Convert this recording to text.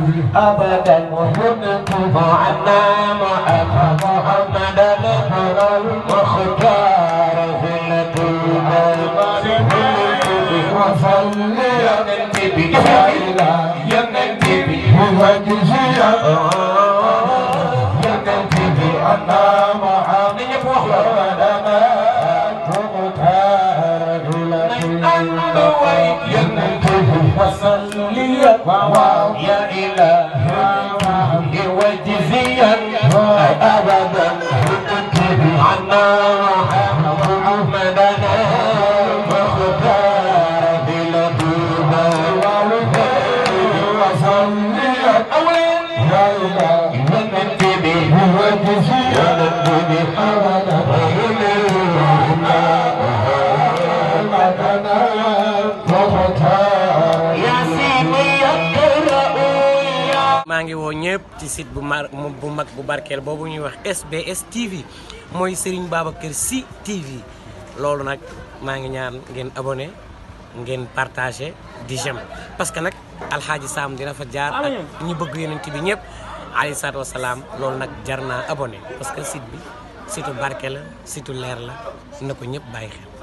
أبدا وهدته عنا محمد المختار في الدنيا وصلي يا نبي يا نبي هو جزيا يا نبي أنا محمد محمد وصلي يا إلهي وجزيا أبدا عنا محمدا مختار بلدنا وصلي أولا يا إلهي وننتبه وجزيا أبدا maa ngi woo ñëpp ci site bu mar bu mag bu barkeel boobu ñuy wax SBS TV mooy Serigne Babacar Sy TV loolu nag maa ngi ñaan ngeen abonné ngeen partagé di j'aime parce que nag alxaaji Sam dina fa jaar ak ñi bëgg yonent bi ñëpp alayhi salaatu wasalaam loolu nag jar naa abonné parce que site bi site barke la site leer la na ko ñëpp bàyyi xel